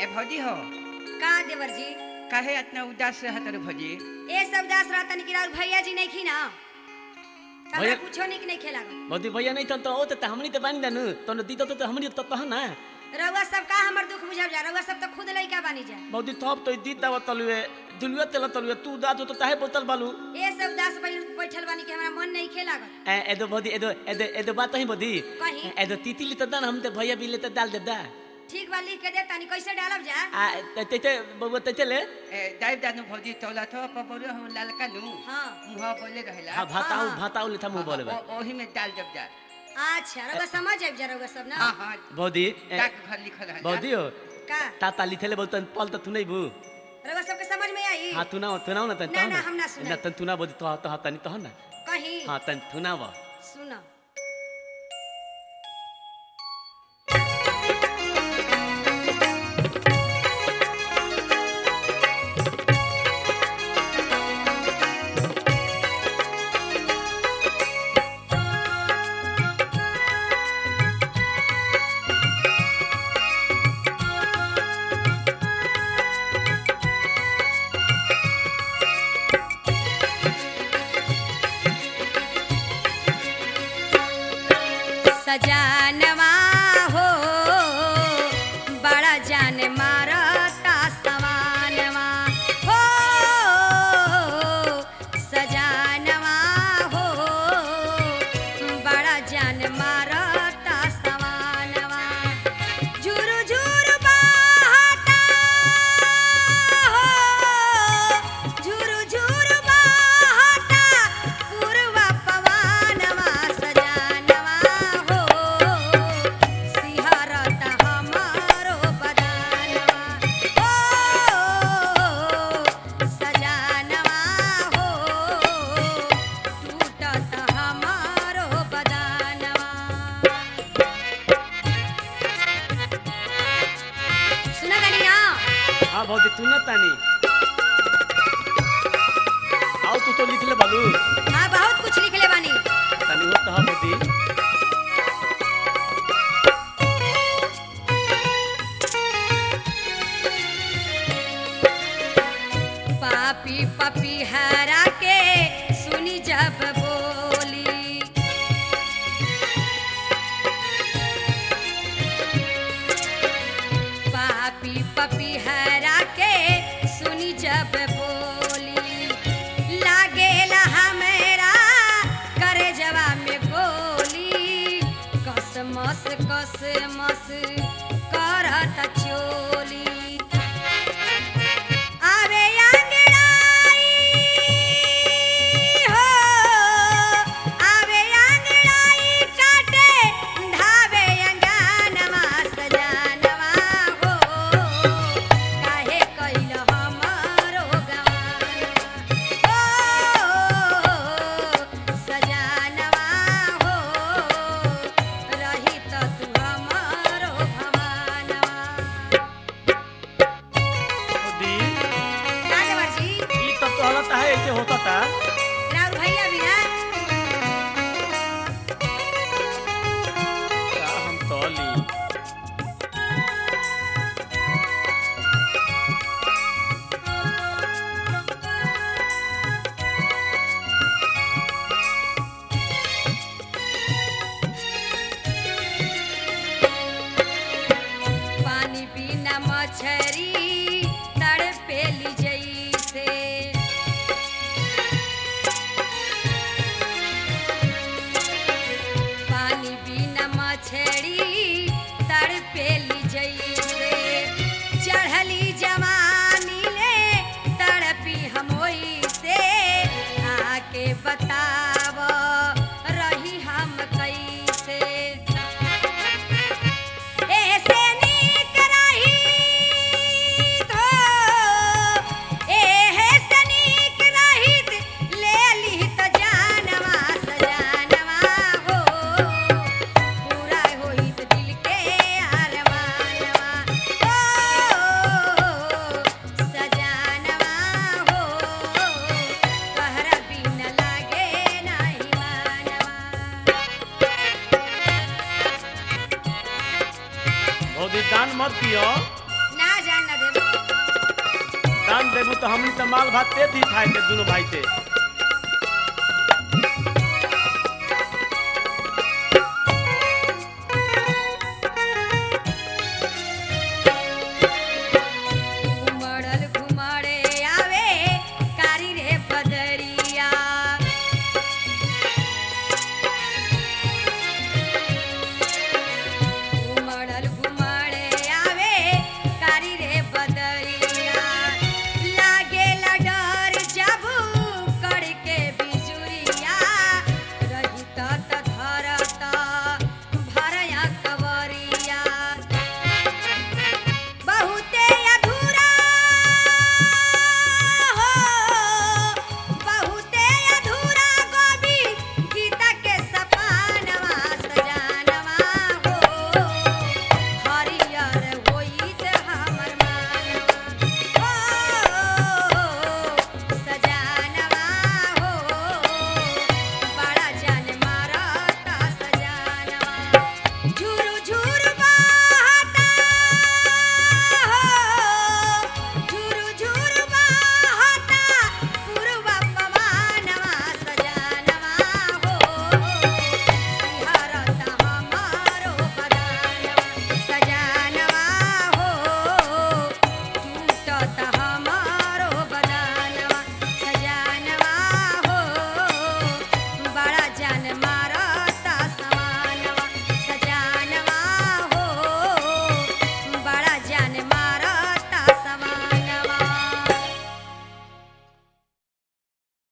भौजी हो का देवर जी काहे इतना उदास रहत रे भौजी ए सब दास रहता कि राउर भैया जी नहीं खी ना हमरा भैया- कुछो निक नहीं खेला मोदी भैया नहीं तन तो ओ त हमनी त बानी दानु तन दी तो हमनी त तह ना रउआ सब का हमर दुख बुझब जा रउआ सब तो खुद लइका बानी जा मोदी थप तो दी दाव तलुए दुलुए तेल तलुए तू दा तो ताहे बोतल बालू ए सब दास बैल बैठल बानी कि हमरा मन नहीं खेला ए एदो बोदी एदो एदो एदो बात ही बोदी कहीं? एदो तीतिली त दान हम ते भैया बिले त डाल दे दा ठीक बा लिख के दे तानी कैसे डालब जा आ ते ते बबुआ ते चले ए दाई दानु भौजी तौला थो पबरो हम लालका नु हाँ मुहा बोले रहेला हां भाताऊ हाँ। भाताऊ ले था मुंह बोले बा ओ- ओही में डाल जब जा अच्छा रउआ समझ आइब जा रउआ सब ना हां हां बोदी डाक घर लिखल रहला बोदी हो का ताता लिखले बोतन पल त तू नहीं बू रउआ सबके समझ में आई हां तू ना तू ना तन ना, ना, हम ना सुनाई। ना तन तू ना बोदी तो तो तनी तो ना कहीं हां तन तू ना बा सुन सजानवा हो बड़ा जान मारता सवानवा हो सजानवा हो बड़ा जान मारता सवानवा झुरु झुरु बहता हो झुरु झुरु बहता पूर्वा पवनवा सजानवा हो सिहरत हमारो बदानवा हो सजानवा हो टूटत हमारो बदानवा सुना गनी ना हां बोदी तू ना तानी आओ तू तो लिखले बालू हाँ बहुत कुछ लिखले बानी तनी हो तो बोदी पापी पपी हरा के सुनी जब बोली पापी पपी हरा के सुनी जब बोली लागेला हमेरा करे जवा में गोली कसमस कसमस करत चोली आवे आंगड़ाई हो आवे आंगड़ाई काटे धावे अंगानवा सजानवा हो काहे कइल हमारो गवानवा हो सजानवा हो रही त तू हमारो भवानवा बोदी का देवर जी ई तो तो हालत है ऐसे होता था राउर भैया भी ना का हम तो ली पानी बिना मछरी तड़पेली जैसे पानी बिना मछरी तड़पेली जैसे चढ़ली जवानी ले तड़पी हम से आके बताव रही हम कैसे ऐसे नीक रहित हो, ऐसे नीक रहित, ले लिहित जानवा सजानवा हो। पूरा होइत दिल के अरमानवा हो, सजानवा हो। कहरा बिन लागे नाही मानवा बोदी दान मत दियो ना जान दान देबू तो हमनी तो माल भात ते दी खाए के दुनो भाई ते